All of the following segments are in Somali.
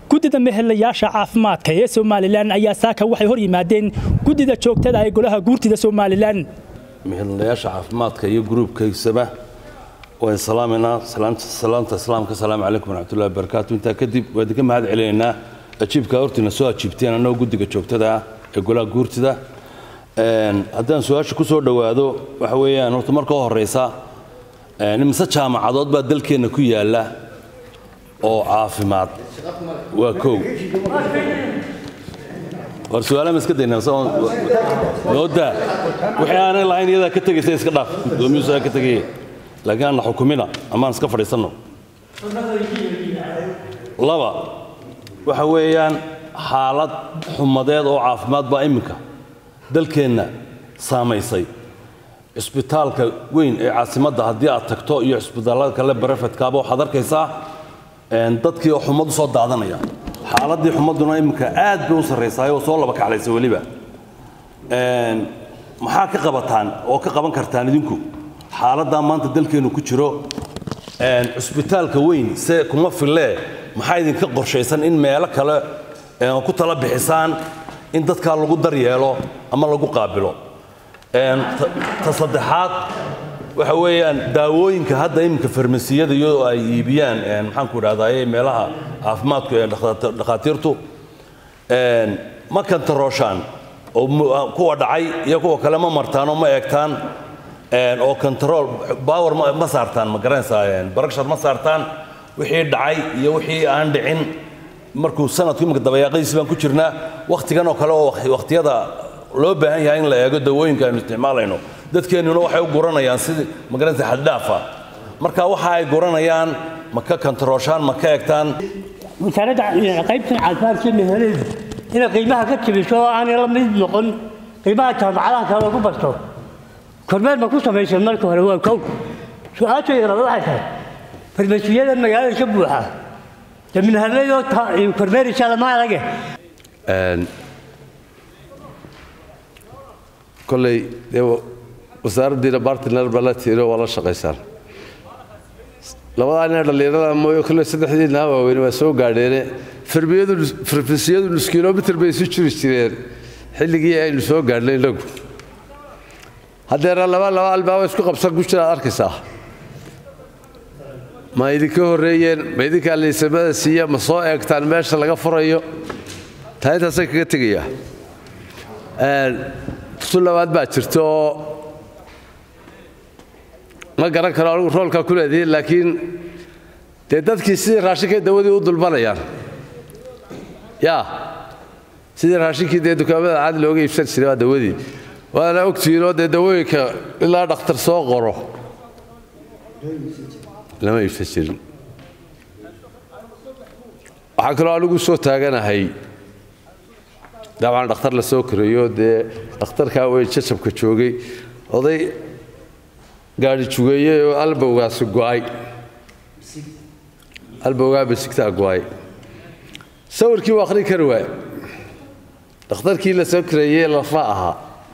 guddida mehelayaasha caafimaadka ee somalilan ayaa saaka waxay hor yimaadeen guddida joogtada ee golaha guurtida somalilan mehelayaasha caafimaadka iyo gruubkaysaba waan salaamaynaa salaanta islaamka asalaamu calaykum waraxmatullahi wabarakaatu intaa kadib waan idinka mahad celinaynaa ajiibkaa hortiina soo ajiibteen annagoo guddiga joogtada ah ee golaha guurtida haddaan su-aasha ku soo dhowaado waxa weeyaan horta marka u horeysa imise jaamacadood baa dalkeenna ku yaalla oo caafimaad waa kow war su-aalaha ma iska daynaa noodaa wixii aanay lahayn iyadaa ka tegaysa iska dhaaf gudoomiyuusu aa ka tegaya laakiin aan la xukumina amaan iska fadhiisanno laba waxa weeyaan xaalad xumadeed oo caafimaad baa iminka dalkeenna saamaysay cisbitaalka weyn ee caasimadda haddii aad tagto iyo cisbitaallada kale barefedkaaba waxaad arkaysaa dadkii oo xumad u soo daadanaya xaaladdii xumadduna iminka aad bay u sarraysaay oo soo laba kaclaysa weliba maxaa ka qabataan oo ka qaban kartaan idinku xaaladdaa maanta dalkeennu ku jiro cisbitaalka weyn se kuma fillee maxaa idinka qorshaysan in meelo kale ku tala bixisaan in dadkaa lagu daryeelo ama lagu qaabilo ta saddexaad waxa weeyaan daawooyinka hadda iminka farmasiyada iyadoo ay iibiyaan maxaanku idhahdaye meelaha caafimaadku ee dhakhaatiirtu ma kantarooshaan oo kuwa dhacay iyo kuwa kale ma martaan oo ma eegtaan oo control power ma saartaan ma garanaysaa baragshar ma saartaan wixii dhacay iyo wixii aan dhicin markuu sanadku iminka dabayaaqadiisi baan ku jirnaa wakhtigan oo kale oo wakhtiyada loo baahan yahay in la eego dawooyinka aynu isticmaalayno dadkeennuna waxay u guranayaan sidii magaranaysa xaddhaafa marka waxa ay guranayaan ma ka kantarooshaan ma ka egtaan wasaaradda qaybtan caafimaadka meheleedu inay qiimaha ka jabiso oo aanay la mid noqon qiimaha jaamacadaha kale lagu barto kormeer ma ku samaysan marka hore waa kow su-aashayda labaad waxay tahay farmasiyada magaalada ka buuxa dee minhaladoo kormeeraysa lama arage kolley dee wasaaraddiina bartiner baa la tiiro waa la shaqaysaan labadaa nin dhallinyarada mooye kolley saddexdiina waaweyn waa soo gaadheene farmasiyadu nus kilomitr bay isu jiri jireen xilligii aynu soo gaadhnay inagu haddeera laba laba albaaba isku qabsan ku jiraad arkaysaa ma idinka horreeyeen ma idinkaa liisamada siiya ma soo eegtaan meesha laga furayo taa intaasay kaga tegayaa tu labaad baa jirta oo ma garan karo anigu roolkaa ku leedihiin laakiin dee dadkii sidii raashinkay dawadii u dulmanayaan yaa sidii raashinkii dee dukaamada caadi looga iibsan jiray waa dawadii waana ogtihiinoo dee dawooyinka ilaa dhakhtar soo qoro lama iibsan jirin waxaa kaloo anigu soo taaganahay dabcan dhakhtar la soo koreeyo dee dhakhtarkaa weyn jajabka joogay oday gaadhi jugeeyey oo albowgaasi go'ay albowgaa basigtaa go'ay sawirkii waa akhrin kari waay dhakhtarkii la soo koreeyey lafa ahaa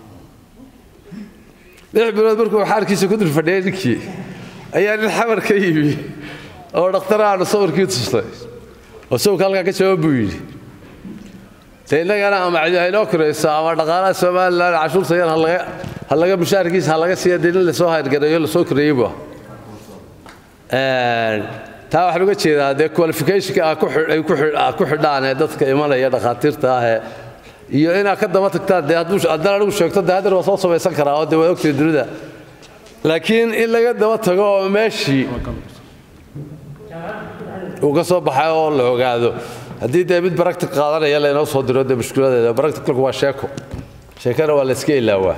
lix bilood markuu xaarkiisa ku dul fadhiyay ninkii ayaa nin xamar ka yimi oo dhakhtaraanu sawirkii tusnay oo sawirka halkaa ka jawaab buu yidhi de innagana ama cidi haynoo korayso ama dhaqaalaha somalilan cashuurta yar ha laga mushaarkiisa ha laga siiya dee nin lasoo hayrgareeyo lasoo koreeyey bu taa waxaan uga jeedaa dee qualificationka aad ku xidhaan ee dadka imanaya dhakhaatiirta ahee iyo inaad ka daba tagtaan dee haddaan anigu sheegto dee haddana waa soo samaysan karaa oo dee waa ogtihi dunida laakiin in laga daba tago oo meeshii uu ka soo baxay oo la ogaado haddii dee mid baractic qaadanaya laynoo soo diro dee mushkiladeeda baracticalku waa sheeko sheekana waa la iska ilaawaa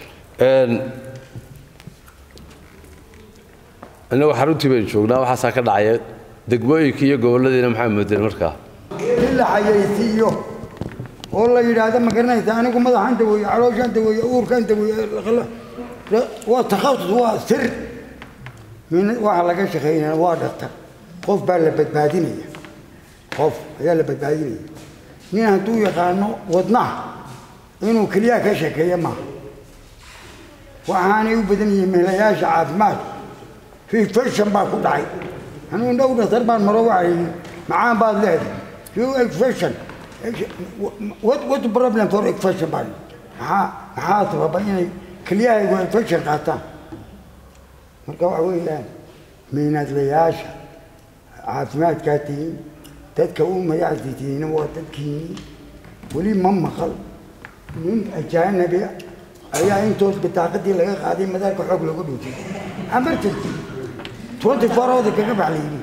innagu xaruntii baynu joognaa waxaasaa ka dhacaya degmooyinkii iyo gobolladiina maxaa moodeen markaa in la xayaysiiyo oo la yidhaahdo ma garanaysa anigu madaxan daweeye calooshaan daweeye uurkaan daweeye waa takhasus waa sir waxa laga shaqeynaya waa dhaktar qof baa la badbaadinaya qof ayaa la badbaadinaya nin hadduu yaqaano wadnaha inuu keliyaha ka sheekeeya maaha waxaanay u badan yihiin meelayaasha caafimaadku infection baa ku dhacay anugu dhow dhaktar baan maro waxay yidhi macaan baad leedahay few expression what what the problem for expression baan maxaa maxaa sababa inay kelyahaygu expression qaataan marka waxa weeyaan miinadlayaasha caafimaadkaa tihiin dadka u magacaasi tihiin waa dadkiini weli ma maqal nin ajaanabi ayaa intood bitaaqadii laga qaaday madaarka xoog loogu dhintay emergency twenty four hours kaga baxlayni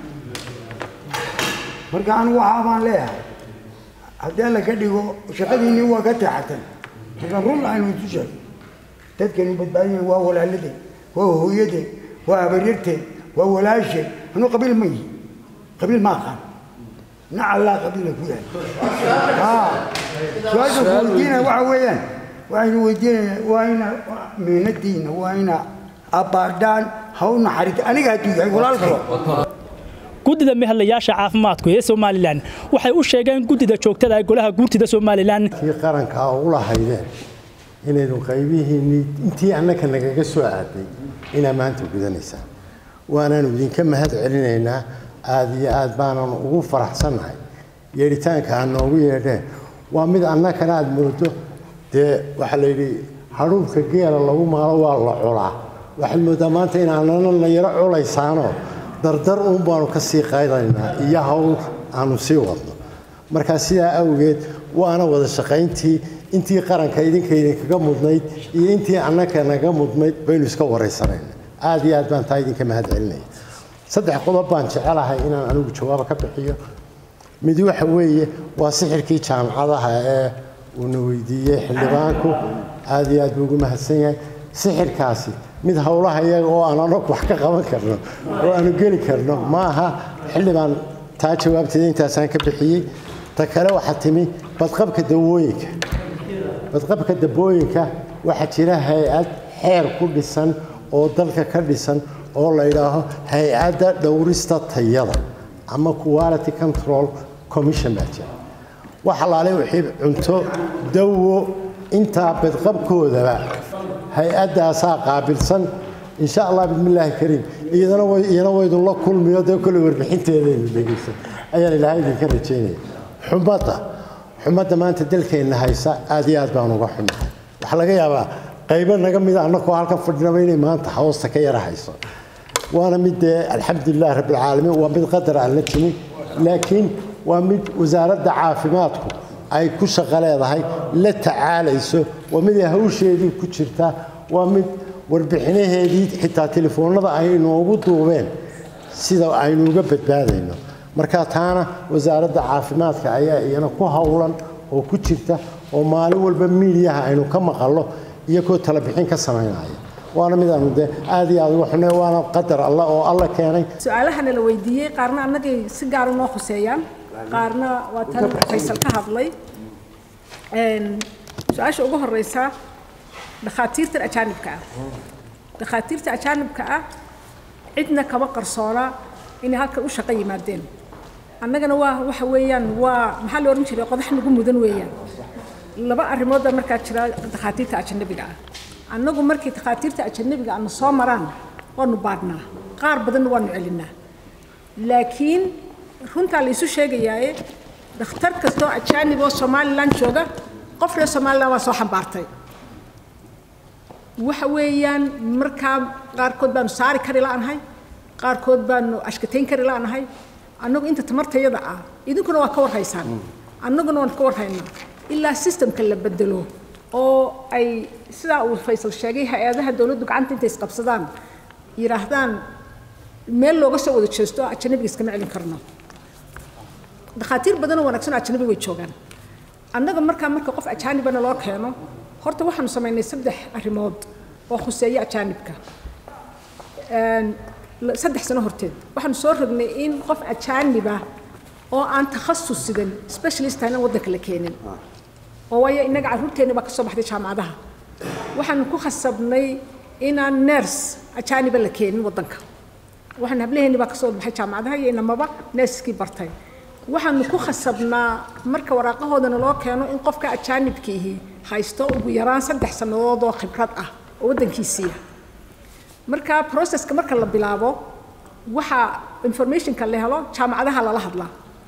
marka anigu waxaa baan leeyahay haddii alla ka dhigo shaqadiinii waa ka teexatan marka run aynu isu sheego dadkani badbaadiyeen waa walaaladeen waa hooyadeen waa habaryarteen waa walaasheen anuu qabiil ma yihi qabiil ma aqaan nac allaa qabiila ku yahay su-aasha ku weydiinaya waxa weeyaan waxaynu weydiinaya waa ina miinadiina waa ina abaadhaan ha u naxariita aniga hadduu yahay walaalkay guddida mehelayaasha caafimaadku ee somalilan waxay u sheegeen guddida joogtada ee golaha guurtida somalilan kii qaranka u lahaydeen inaynu qaybihiinnii intii annaka nagaga soo aaday inaa maanta gudanaysaan waanaanu idinka mahad celinaynaa aada iyo aad baanan ugu faraxsannahay yeedhitaanka aad noogu yeedheen waa mid annakana aad moodo dee waxaa la yidhi hadhuubka geela lagu maalo waa la culaa waxaad mooddaa maanta inaanana na yaro culaysaanoo dardar uun baanu ka sii qaydaynaa iyo hawl aanu sii wadno markaa sidaa awgeed waana wada shaqayntii intii qaranka idinka idinkaga mudnayd iyo intii annaka naga mudnayd baynu iska waraysanayna aad iyo aad baan taa idinka mahad celinaya saddex qodob baan jecelahay inaan anigu jawaabo ka bixiyo mid waxa weeye waa sixirkii jaamacadaha ee uuna weydiiyey xildhibaanku aad iyo aad buu ugu mahadsan yahay sixirkaasi mid howlaha iyaga oo aan anagu wax ka qaban karno oo aanu geli karno ma aha xildhibaan taa jawaabteeda intaasaan ka bixiyey ta kale waxaa timi badqabka dawooyinka badqabka dabooyinka waxaa jira hay-ad xeer ku dhisan oo dalka ka dhisan oo la yidhaaho hay-adda dhowrista tayada ama quality control commission baa jira wax alaale wixii cunto dawo intaa badqabkoodaba hay-addaasaa qaabilsan insha allah bismillaahi kariim iyadana way iyana waydunla kulmiyo dee kolley warbixinteedaynu dhegeysan ayaan ilaahay idinka rajaynaya xumadda xumadda maanta dalkeenna haysa aad iyo aad baan uga xumahay waxaa laga yaabaa qaybo naga mida annakoo halkan fadhinaba inay maanta hoosta ka yara hayso waana mid dee alxamdulilah rabbilcaalamiin waa mid qadar aan la timin laakiin waa mid wasaaradda caafimaadku ay ku shaqo leedahay la tacaalayso waa mid ay hawsheedii ku jirta waa mid warbixinaheedii xitaa telefoonnada ay inoogu duubeen sida aynu uga badbaadayno marka taana wasaaradda caafimaadka ayaa iyana ku howlan oo ku jirta oo maalin walba miidiyaha aynu ka maqallo iyagoo talabixin ka samaynaya waana mid aanu dee aad iyo aad uga xunay waana qadar alla oo alla keenay su-aalahana la weydiiyey qaarna annagay si gaara noo khuseeyaan qaarna waa tan faysal ka hadlay su-aasha ugu horeysa dhakhaatiirtan ajaanibka ah dhakhaatiirta ajaanibka ah cidna kama qarsoona inay halkan u shaqo yimaadeen annagana waa waxa weeyaan waa maxaa la odhan jiray qodax nagu mudan weeyaan laba arrimood baa markaa jira dhakhaatiirta ajanabiga ah annagu markii dhakhaatiirta ajanabiga ana soo maraan waanu baadhnaa qaar badanna waanu celinaa laakiin runtaa la isu sheegayaaye dhakhtar kastoo ajaanib oo somalilan jooga qof reer somalilan waa soo xambaartay waxa weeyaan markaa qaarkood baanu saari kari la'anahay qaarkood baanu ashkatayn kari la'anahay annagu inta tamartayada ah idinkuna waa ka warhaysaan annaguna waan ka warhaynaa ilaa systemka la bedelo oo ay sidaa uu faysal sheegay hay-adaha dowladdu gacanta intay isqabsadaan yidhaahdaan meel looga soo wada jeesto ajanabiga iskama celin karno dhakhaatiir badanoo wanaagsan oo ajanabi way joogaan annaga markaa marka qof ajaanibana loo keeno horta waxaanu samaynay saddex arrimood oo khuseeya ajaanibka saddex sano horteed waxaanu soo rognay in qof ajaaniba oo aan takhasus sidan specialist ahna waddanka la keenin oo waayo innaga carruurteenna baa ka soo baxday jaamacadaha waxaanu ku khasabnay inaan ners ajaaniba la keenin waddanka waxaan hablaheenni baa ka soo baxay jaamacadaha iyo inamaba nerskii bartay waxaanu ku khasabnaa marka waraaqahoodana loo keeno in qofka ajaanibkiihi haysto ugu yaraan saddex sannadood oo khibrad ah oo waddankiisiiya marka processka marka la bilaabo waxaa informationka la helo jaamacadaha lala hadlaa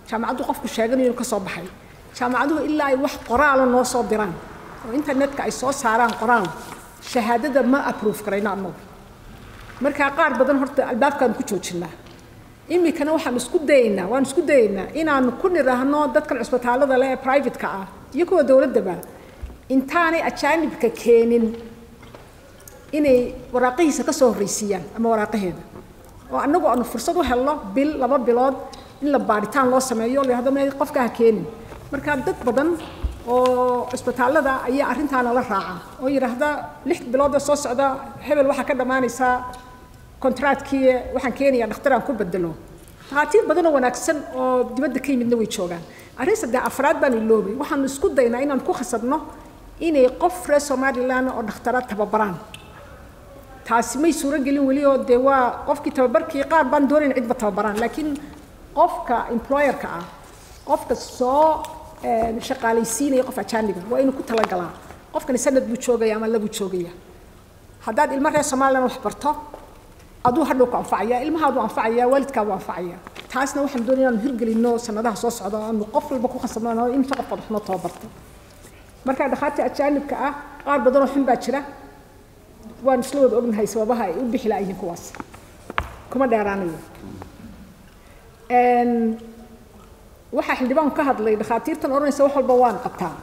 jaamacaddu qofku sheeganayo inuu ka soo baxay jaamacaduhu ilaa ay wax qoraala noo soo diraan oo internetka ay soo saaraan qoraal shahaadada ma approve karayno annagu markaa qaar badan horta albaabkaan ku joojinaa iminkana waxaan isku dayaynaa waan isku dayaynaa inaanu ku nidhaahno dadkan cusbitaalada leh ee private-ka ah iyo kuwa dowladdaba intaanay ajaanibka keenin inay waraaqihiisa ka soo horreysiiyaan ama waraaqaheeda oo annagu aanu fursad u helno bil laba bilood in la baaritaan loo sameeyo la yidhahdo meel qofka ha keenin marka dad badan oo cisbitaallada ayaa arrintaana la raaca oo yidhaahda lix bilood oo soo socda hebel waxaa ka dhammaanaysaa kontraatkii waxaan keenayaa dhakhtar aan ku bedelo dhakhaatiir badan oo wanaagsan oo dibadda ka yimidna way joogaan arrin saddex afraad baan iloobay waxaanu isku daynaa inaan ku khasabno inay qof reer somaliland oo dhakhtaraad tababaraan taasi may suuro gelin weli oo dee waa qofkii tababarkii qaar baan doonayn cidba tababaraan laakiin qofka employerka ah qofka soo shaqaalaysiinaya qof ajaaniba waa inuu ku talagalaa qofkani sanad buu joogaya ama labuu joogaya haddaad ilmo reer somaliland wax barto aduu hadhow ku anfacaya ilmahaadu anfacaya waalidkaadu anfacaya taasna waxaan doonaya inaanu hirgelinno sanadaha soo socda aanu qof walba ku khasabnano inta qof waxnoo tababarto marka dhakhaatiir ajaanibka ah qaar badanoo xun baa jira waan isla wada ognahay sababaha ay u bixi laayihiin kuwaas kuma dheeraanayo waxaa xildhibaanku ka hadlay dhakhaatiirtan odhanaysa wax walba waan qabtaa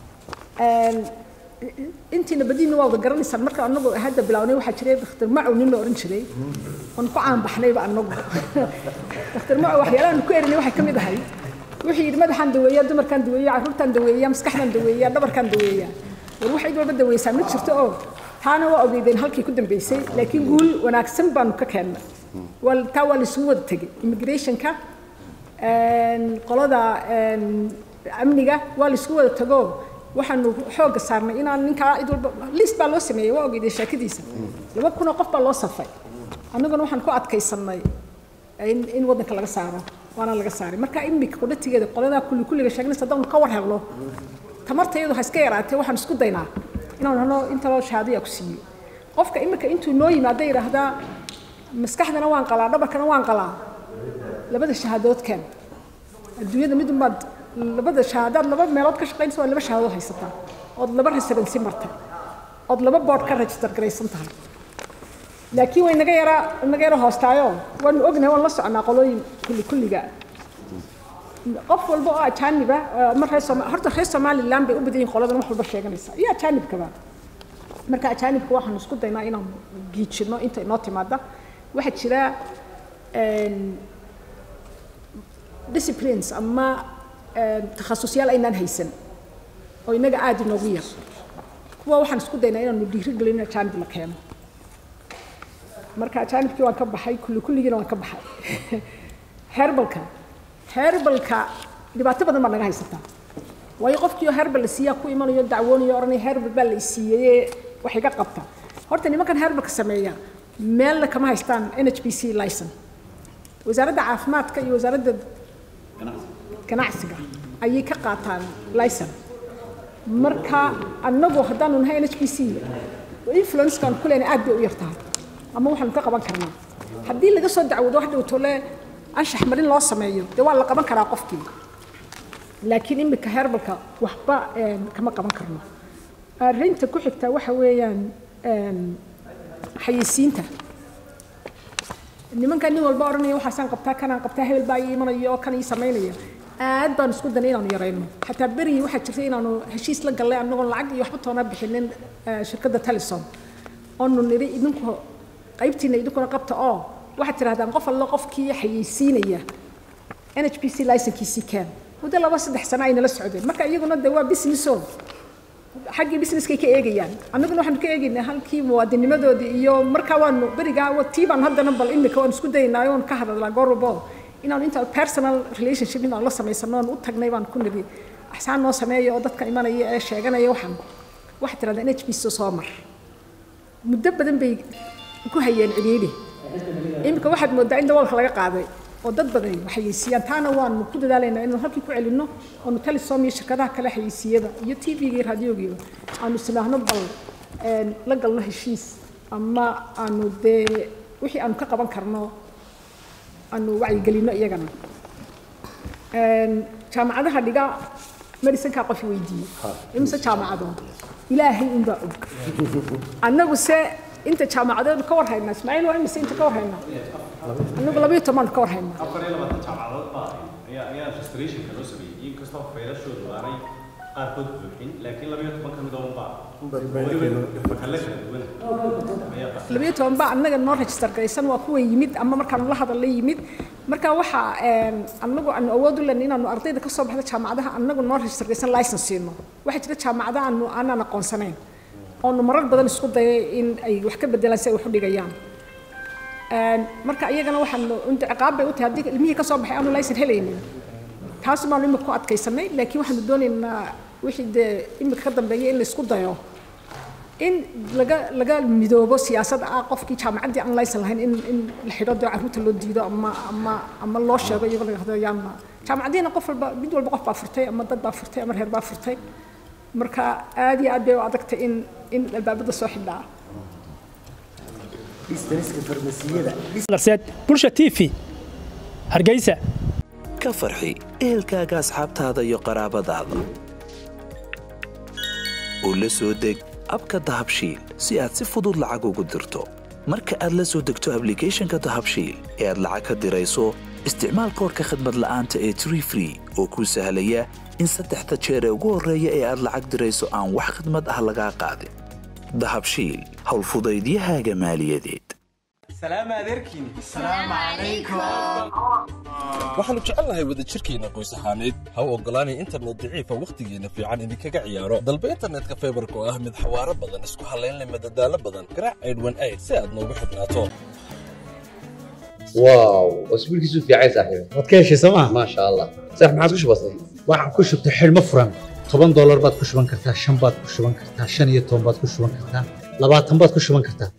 intiina badiina waa wada garanaysaan marka anagu hadda bilownay waxaa jiray dhakhtar macow nin la odhan jiray oon ku caanbaxnayba anagu dhakhtar macow waxyaalahan ku erinay waxay ka mid ahay wuxuu yidhi madaxaan daweeya dumarkaan daweeya carruurtaan daweeya maskaxdaan daweeya dhabarkaan daweeya war wax cid walba daweysaa ma jirto oo taana waa ogeydeen halkii ku dambeysay laakiin guul wanaagsan baanu ka keennay waa taa waa laisugu wada tegey immigrationka qolada amniga waa laisugu wada tago waxaanu xoogga saarnay inaan ninkaa cid walba list baa loo sameeyey waa ogeydeen sheekadiisa laba kunoo qof baa loo safay annaguna waxaan ku adkaysannay in in waddanka laga saaro waana laga saaray marka imika qudhatigeeda qoladaa kulli kulliga sheegnaysa haddaanu ka war helno tamartayadu ha iska yaraatee waxaan isku daynaa inaan hano inta loo shahaadaya ku siiyo qofka imika intuu noo yimaada yidhaahdaa maskaxdana waan qalaa dhabarkana waan qalaa labada shahaadood keen adduunyada mid unbaad labada shahaadaad laba meelood ka shaqaynaysa waa laba shahaadood haysataa ood laba residency martay ood laba board ka register garaysan tahay laakiin way naga yaraa naga yara hoostaayo waanu ognahay waan la soconaa qolooyin kulli kulliga qof walba oo ajaaniba ma reer Soomaali horta reer Somaliland bay u badan yihiin qoladan wax walba sheeganaysa iyo ajaanibkaba marka ajaanibka waxaan isku daynaa inaan giijino inta inoo timaada waxaa jira disciplines ama takhasusyaal aynaan haysan oo inaga aada inoogu yar kuwa waxaan isku daynaa inaanu dhiirigelin ajaanib la keeno marka ajaanibkii waan ka baxay kulli kulligiina waan ka baxay herbalka herbalka dhibaato badan baa naga haysataa waayo qofkii oo herbal la siiyaa ku imanayo dacwoonayo odhanaya herbal baa la isiiyey wax iga qabta horta nimankan herbalka sameeya meelna kama haystaan n h b c license wasaaradda caafimaadka iyo wasaaradda ganacsiga ayay ka qaataan license marka annagu haddaanu nahay n h b c influencekaan ku leenahay aad bay u yartahay ama waxaanu ka qaban karnaa haddii laga soo dacwoodo wax dhowto le anshax marin loo sameeyo dee waa la qaban karaa qofkii laakiin imika herbalka waxba kama qaban karno arrinta ku xigta waxa weeyaan xayeysiinta nimankan nin walba odhanaya waxaasaan qabtaa kanaan qabtaa hebel baa ii imanaya oo kan ii samaynaya aad baan isku danay inaanu yarayno xataa berigii waxaa jirtay inaanu heshiis la gallay annagoon lacag iyo waxba toona bixinin shirkadda talisom oonu nidhi idinku qaybtiina idinkuna qabta oo waxaad tidhahdaan qof allo qofkii xayeysiinaya n h b c licenkiisii keen muddo laba saddex sano ay nala socdeen marka iyaguna de waa businesso xaggii businesskay ka eegayaan annaguna waxaanu ka eegaynaa halkii muwaadinimadoodii iyo markaa waanu berigaa tii baan haddana bal imika waan isku dayaynaa oon ka hadalnaa goor walbo inaanu inta personal relationship inaan la samaysano oon u tagnay baan ku nidhi axsaan noo sameeya oo dadka imanaya ee sheeganaya waxaan waxaad tidhahdaa n h b c soo mar muddo badan bay ku hayeen cidhiidhi imika waxaad moodaa in daboolka laga qaaday oo dad badan waxayeysiiyaan taana waanu ku dadaalaynaa inaanu halkii ku celinno oonu talisom iyo shirkadaha kale xayeysiiyada iyo t v-ga iyo raadiogiiba aanu isnaahno bal la galno heshiis ama aanu dee wixii aanu ka qaban karno aanu wacyigelinno iyagana Een, jaamacadaha dhiga medicinkaa qof weydiiyey imise jaamacadood ilaahay unbaa og annagu se inta jaamacadood ka war haynaa ismaaciil waa imise inta ka war haynaa annagu labayo toban ka war haynaa afar iyo labaatan jaamacadood baa ayaa ayaa registrationka loo sameeyey inkastoo faylashoodu aanay qaarkood buuxin laakiin labayo toban ka mid oo unbaa weliba makalle kala duwan ayaa qaa labayo toban baa annaga noo register garaysan waa kuwa yimid ama markaanu la hadalla yimid marka waxaa een, annagu aanu awood u lena inaanu ardayda ka soo baxda jaamacadaha annagu noo register garaysan license siino waxaa jira jaamacadaha aanu aanaan aqoonsanayn oonu marar badan isku dayay in ay wax ka bedelaan si ay wax u dhigayaan Een, marka iyagana waxaanu inta ciqaab bay u tahay haddii ilmihii ka soo baxay aanu license helaynin taas baanu imika ku adkaysanay laakiin waxaanu doonaynaa wixii dee imika ka dambeeya in la isku dayo in laga laga midoobo siyaasad ah qofkii jaamacaddii aan laysan lahayn in in la xidho dee carruurta loo diido ama ama ama loo sheego iyagoo laga hado yaanma jaamacaddiina qof walba mid walba qof baa furtay ama dad baa furtay ama reer baa furtay marka aad iyo aad bay u adagtay in in albaabada soo xidhaa darseed bulsha t v hargeysa ka farxi ehelkaaga asxaabtaada iyo qaraabadaada u la soo deg abka dahabshiil si aad si fudud lacag ugu dirto marka aad la soo degto ablicathonka dahabshiil ee aad lacag ka dirayso isticmaal koodhka khadmad la'aanta ee tree free oo kuu sahlaya in saddexda jeer ee ugu horreeya ee aad lacag dirayso aan wax khidmad ah lagaa qaadin dahabshiil howlfudaydiyahaaga maaliyadeed waxaannu jecelnahay wadajirkeenna qoys ahaaneed ha u oggolaanay internet daciifa wakhtigeenna fiican idinkaga ciyaaro dalba internetka faybarka oo ah mid xawaaro badan isku hallaynleh madadaalo badan garaac aydhwan ayd si aad noogu xidhnaato واو اسبوع كيسو في عايز صاحبي waad ka heshay sooma ما شاء الله صح ما عادش بسيط waxaan ku shubtay xidhmo furan toban doolar baad ku shuban kartaa shan baad ku shuban kartaa shan iyo toban baad ku shuban kartaa labaatan baad ku shuban kartaa